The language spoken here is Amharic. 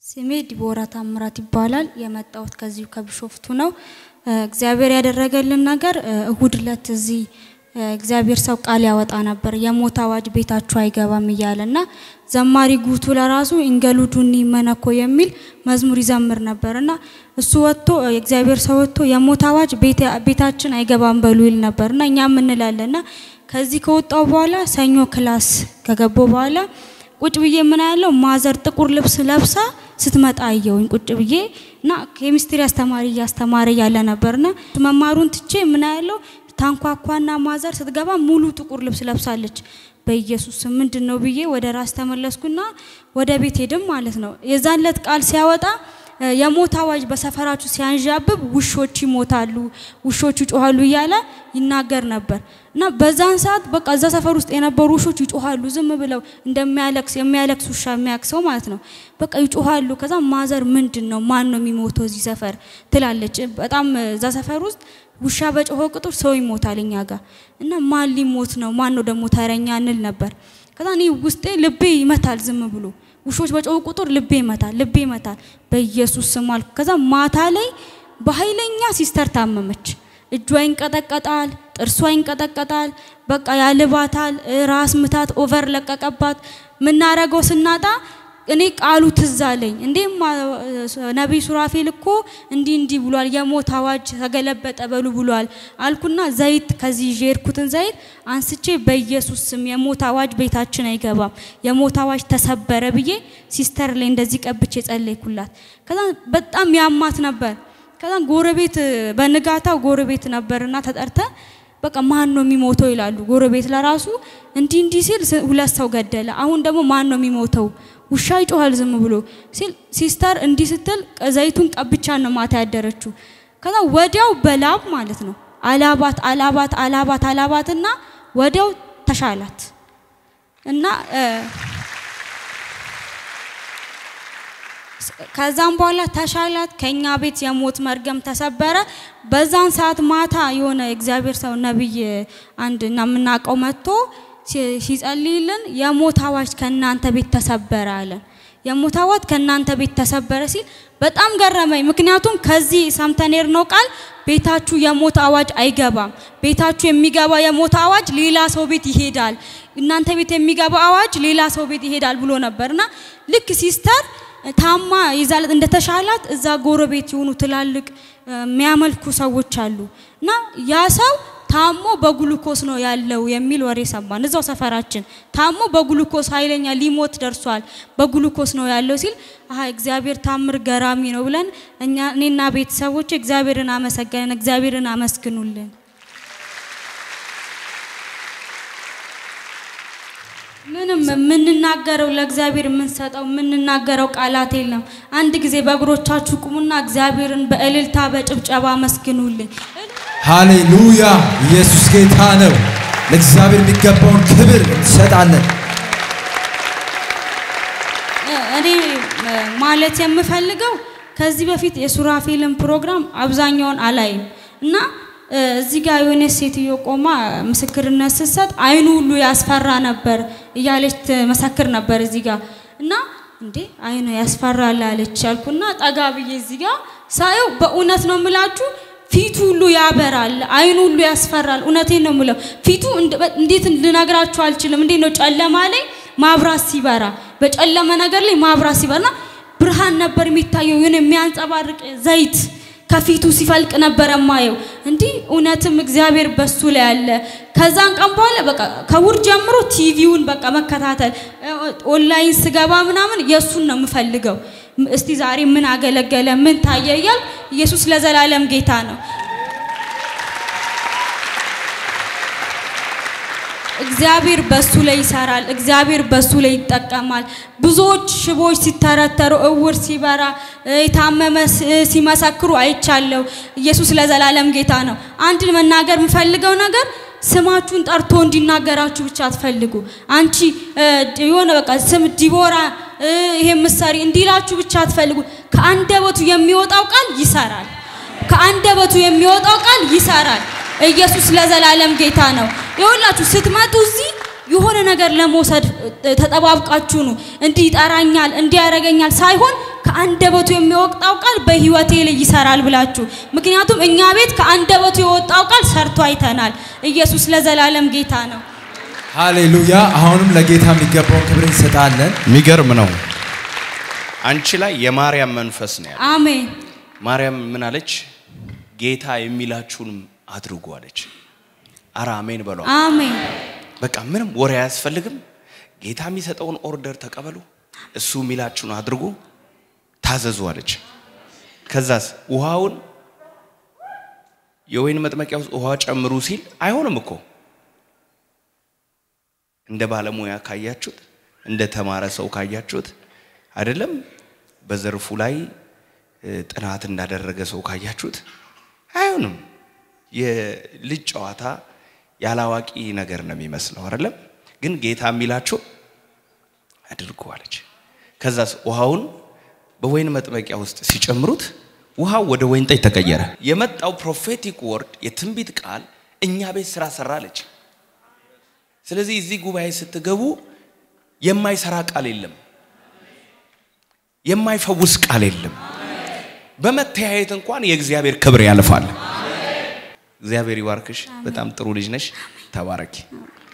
ስሜ ዲቦራ ታምራት ይባላል። የመጣሁት ከዚሁ ከቢሾፍቱ ነው። እግዚአብሔር ያደረገልን ነገር እሁድ ዕለት እዚህ እግዚአብሔር ሰው ቃል ያወጣ ነበር። የሞት አዋጅ ቤታችሁ አይገባም እያለ እና ዘማሪ ጉቱ ለራሱ ኢንገሉዱኒ መነኮ የሚል መዝሙር ይዘምር ነበር እና እሱ ወጥቶ የእግዚአብሔር ሰው ወጥቶ የሞት አዋጅ ቤታችን አይገባም በሉ ይል ነበር እና እኛም እንላለን እና ከዚህ ከወጣው በኋላ ሰኞ ክላስ ከገባው በኋላ ቁጭ ብዬ ምን ያለው ማዘር ጥቁር ልብስ ለብሳ ስትመጣ አየውኝ ቁጭ ብዬ እና ኬሚስትሪ አስተማሪ እያስተማረ ያለ ነበርና መማሩን ትቼ ምን ያለው ታንኳኳና ማዘር ስትገባ ሙሉ ጥቁር ልብስ ለብሳለች። በኢየሱስ ስም ምንድን ነው ብዬ ወደ ራስ ተመለስኩና ወደ ቤት ሄድም ማለት ነው። የዛን ዕለት ቃል ሲያወጣ የሞት አዋጅ በሰፈራችሁ ሲያንዣብብ ውሾች ይሞታሉ፣ ውሾች ይጮሃሉ እያለ ይናገር ነበር እና በዛን ሰዓት በቃ እዛ ሰፈር ውስጥ የነበሩ ውሾች ይጮሃሉ፣ ዝም ብለው እንደሚያለቅስ የሚያለቅስ ውሻ የሚያክሰው ማለት ነው። በቃ ይጮሃሉ። ከዛ ማዘር ምንድን ነው ማን ነው የሚሞተው እዚህ ሰፈር ትላለች። በጣም እዛ ሰፈር ውስጥ ውሻ በጮኸ ቁጥር ሰው ይሞታል እኛ ጋር እና ማን ሊሞት ነው ማን ነው ደግሞ ተረኛ እንል ነበር። ከዛ እኔ ውስጤ ልቤ ይመታል ዝም ብሎ ውሾች በጮሁ ቁጥር ልቤ ይመታል፣ ልቤ ይመታል። በኢየሱስ ስም አልኩ። ከዛ ማታ ላይ በኃይለኛ ሲስተር ታመመች። እጇ ይንቀጠቀጣል፣ ጥርሷ ይንቀጠቀጣል፣ በቃ ያልባታል፣ ራስ ምታት ኦቨር ለቀቀባት። ምናረገው ስናጣ እኔ ቃሉ ትዝ አለኝ። እንዴ ነቢይ ሱራፌል እኮ እንዲህ እንዲህ ብሏል፣ የሞት አዋጅ ተገለበጠ በሉ ብሏል አልኩና ዘይት ከዚህ ይዤ የሄድኩትን ዘይት አንስቼ በኢየሱስ ስም የሞት አዋጅ ቤታችን አይገባም፣ የሞት አዋጅ ተሰበረ ብዬ ሲስተር ላይ እንደዚህ ቀብቼ ጸለይኩላት። ከዛ በጣም ያማት ነበር። ከዛ ጎረቤት በንጋታው ጎረቤት ነበርና ተጠርተ በቃ ማን ነው የሚሞተው ይላሉ። ጎረቤት ለራሱ እንዲህ እንዲህ ሲል ሁለት ሰው ገደለ። አሁን ደግሞ ማን ነው የሚሞተው? ውሻ ይጮሃል ዝም ብሎ ሲል ሲስተር እንዲህ ስትል ዘይቱን ቀብቻ ነው ማታ ያደረችው። ከዛ ወዲያው በላብ ማለት ነው አላባት አላባት አላባት አላባትና ወዲያው ተሻላት እና ከዛም በኋላ ተሻላት። ከኛ ቤት የሞት መርገም ተሰበረ። በዛን ሰዓት ማታ የሆነ እግዚአብሔር ሰው ነብይ አንድ እና የምናውቀው መጥቶ ሲጸልይልን የሞት አዋጅ ከእናንተ ቤት ተሰበረ አለን። የሞት አዋጅ ከእናንተ ቤት ተሰበረ ሲል በጣም ገረመኝ። ምክንያቱም ከዚህ ሰምተን ነው ቃል ቤታችሁ የሞት አዋጅ አይገባም፣ ቤታችሁ የሚገባ የሞት አዋጅ ሌላ ሰው ቤት ይሄዳል፣ እናንተ ቤት የሚገባ አዋጅ ሌላ ሰው ቤት ይሄዳል ብሎ ነበርና ልክ ሲስተር ታማ ይዛለት እንደተሻላት እዛ ጎረቤት የሆኑ ትላልቅ የሚያመልኩ ሰዎች አሉ እና ያ ሰው ታሞ በግሉኮስ ነው ያለው የሚል ወሬ ሰማን። እዛው ሰፈራችን ታሞ በግሉኮስ ኃይለኛ ሊሞት ደርሷል፣ በግሉኮስ ነው ያለው ሲል አሀ እግዚአብሔር ታምር ገራሚ ነው ብለን እኛ እኔና ቤተሰቦች እግዚአብሔርን አመሰገንን። እግዚአብሔርን አመስግኑልን። ምንም የምንናገረው ለእግዚአብሔር የምንሰጠው የምንናገረው ቃላት የለም። አንድ ጊዜ በእግሮቻችሁ ቁሙና እግዚአብሔርን በእልልታ በጭብጨባ አመስግኑልኝ። ሃሌሉያ! ኢየሱስ ጌታ ነው። ለእግዚአብሔር የሚገባውን ክብር እንሰጣለን። እኔ ማለት የምፈልገው ከዚህ በፊት የሱራፌልን ፕሮግራም አብዛኛውን አላይም እና እዚህ ጋር የሆነ ሴትዮ ቆማ ምስክርነት ስትሰጥ አይኑ ሁሉ ያስፈራ ነበር እያለች ትመሰክር ነበር እዚህ ጋር እና እንዴ አይኑ ያስፈራል አለች አልኩና ጠጋ ብዬ እዚህ ጋር ሳየው በእውነት ነው የምላችሁ ፊቱ ሁሉ ያበራል፣ አይኑ ሁሉ ያስፈራል። እውነቴን ነው የምለው። ፊቱ እንዴት ልነግራችሁ አልችልም። እንዴት ነው ጨለማ ላይ ማብራት ሲበራ፣ በጨለመ ነገር ላይ ማብራት ሲበራና ብርሃን ነበር የሚታየው። የሆነ የሚያንጸባርቅ ዘይት ከፊቱ ሲፈልቅ ነበር ማየው። እንዲህ እውነትም እግዚአብሔር በሱ ላይ አለ። ከዛን ቀን በኋላ በቃ ከውር ጀምሮ ቲቪውን በቃ መከታተል ኦንላይን ስገባ ምናምን የእሱን ነው የምፈልገው። እስቲ ዛሬ ምን አገለገለ ምን ታየ እያል ኢየሱስ ለዘላለም ጌታ ነው። እግዚአብሔር በሱ ላይ ይሰራል። እግዚአብሔር በሱ ላይ ይጠቀማል። ብዙዎች ሽቦች ሲተረተሩ፣ እውር ሲበራ፣ የታመመ ሲመሰክሩ አይቻለሁ። ኢየሱስ ለዘላለም ጌታ ነው። አንድ መናገር የምፈልገው ነገር ስማችሁን ጠርቶ እንዲናገራችሁ ብቻ አትፈልጉ። አንቺ የሆነ በቃ ስም ዲቦራ ይሄ ምሳሌ እንዲላችሁ ብቻ አትፈልጉ። ከአንደበቱ የሚወጣው ቃል ይሰራል። ከአንደበቱ የሚወጣው ቃል ይሰራል። ኢየሱስ ለዘላለም ጌታ ነው። ይኸውላችሁ ስትመጡ እዚህ የሆነ ነገር ለመውሰድ ተጠባብቃችሁ ነው እንዲህ ይጠራኛል እንዲህ ያደርገኛል ሳይሆን ከአንደበቱ የሚወጣው ቃል በህይወቴ ላይ ይሰራል ብላችሁ። ምክንያቱም እኛ ቤት ከአንደበቱ የወጣው ቃል ሰርቶ አይተናል። ኢየሱስ ለዘላለም ጌታ ነው። ሃሌሉያ። አሁንም ለጌታ የሚገባውን ክብር እንሰጣለን። የሚገርም ነው። አንቺ ላይ የማርያም መንፈስ ነው ያለው። አሜን ማርያም ምን አለች? ጌታ የሚላችሁንም አድርጉ አለች። አረ አሜን በሏ። አሜን በቃ ምንም ወሬ አያስፈልግም። ጌታ የሚሰጠውን ኦርደር ተቀበሉ፣ እሱ የሚላችሁን አድርጉ፣ ታዘዙ አለች። ከዛስ ውሃውን የወይን መጥመቂያ ውስጥ ውሃ ጨምሩ ሲል አይሆንም እኮ እንደ ባለሙያ ካያችሁት፣ እንደ ተማረ ሰው ካያችሁት አይደለም በዘርፉ ላይ እ፣ ጥናት እንዳደረገ ሰው ካያችሁት አይሆንም። የልጅ ጨዋታ ያላዋቂ ነገር ነው የሚመስለው አይደለም። ግን ጌታ የሚላችሁ አድርጉ አለች። ከዛስ ውሃውን በወይን መጥመቂያ ውስጥ ሲጨምሩት ውሃው ወደ ወይን ጠጅ ተቀየረ። የመጣው ፕሮፌቲክ ወርድ የትንቢት ቃል እኛ ቤት ስራ ሰራ አለች። ስለዚህ እዚህ ጉባኤ ስትገቡ የማይሰራ ቃል የለም፣ የማይፈውስ ቃል የለም። በመተያየት እንኳን የእግዚአብሔር ክብር ያልፋል። እግዚአብሔር ይባርክሽ። በጣም ጥሩ ልጅ ነሽ። ተባረኪ።